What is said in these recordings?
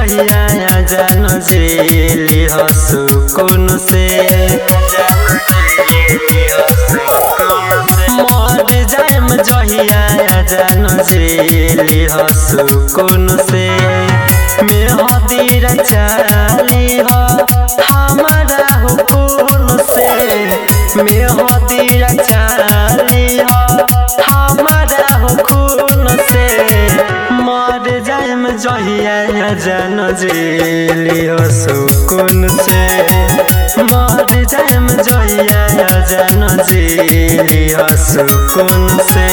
जहिया जान जेली हो सुकून से मर जाएम जहिया जान जेली हो सुकून से मेहदीर चाली हो हमारा हुकुन से मेहदीर चाली हो हमारा हुकुन से मर जाएम जहिया जान जेली हो सुकून से मर जाएम जहिया जान जेली हो सुकून से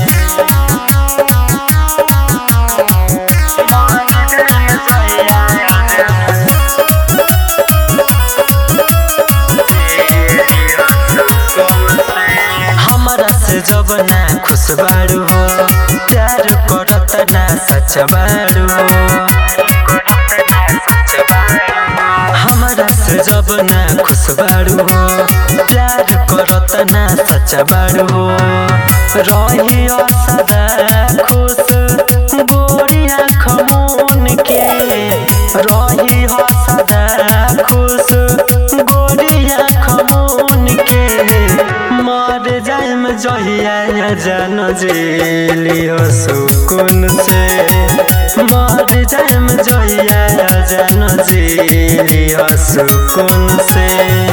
हमरा से जब ना खुश बाड़ू हो प्यार करत ना सच बाड़ू हो हमरा से जब ना खुश बाड़ू हो प्यार करत ना सच बाड़ू हो रही सदा खुश गोरी आँख मुन के रही सदा खुश गोरी आँख मुन के मर जाएम जहिया जान जेली हो सुकून से मर जाएम जहिया जान जेली हो सुकून से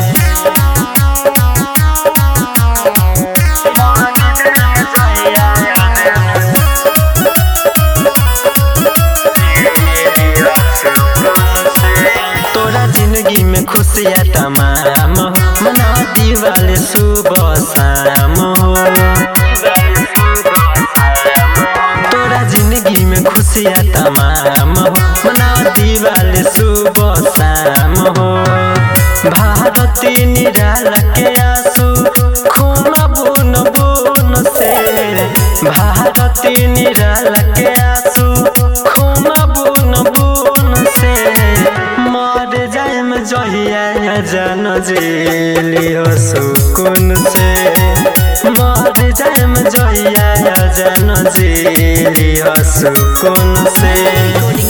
तोरा जिंदगी में खुशियाँ तमाम हो मनाती वाले सुबह शाम हो तोरा जिंदगी में खुशियाँ तमाम हो मनाती वाले सुबह शाम हो भारती निराला के आंसू खून बुन बुन से भारती निराला के आंसू खून बुन बुन से मर जाएम जहिया जान जेली हो सुकून से मर जाएम जहिया जान जेली हो सुकून से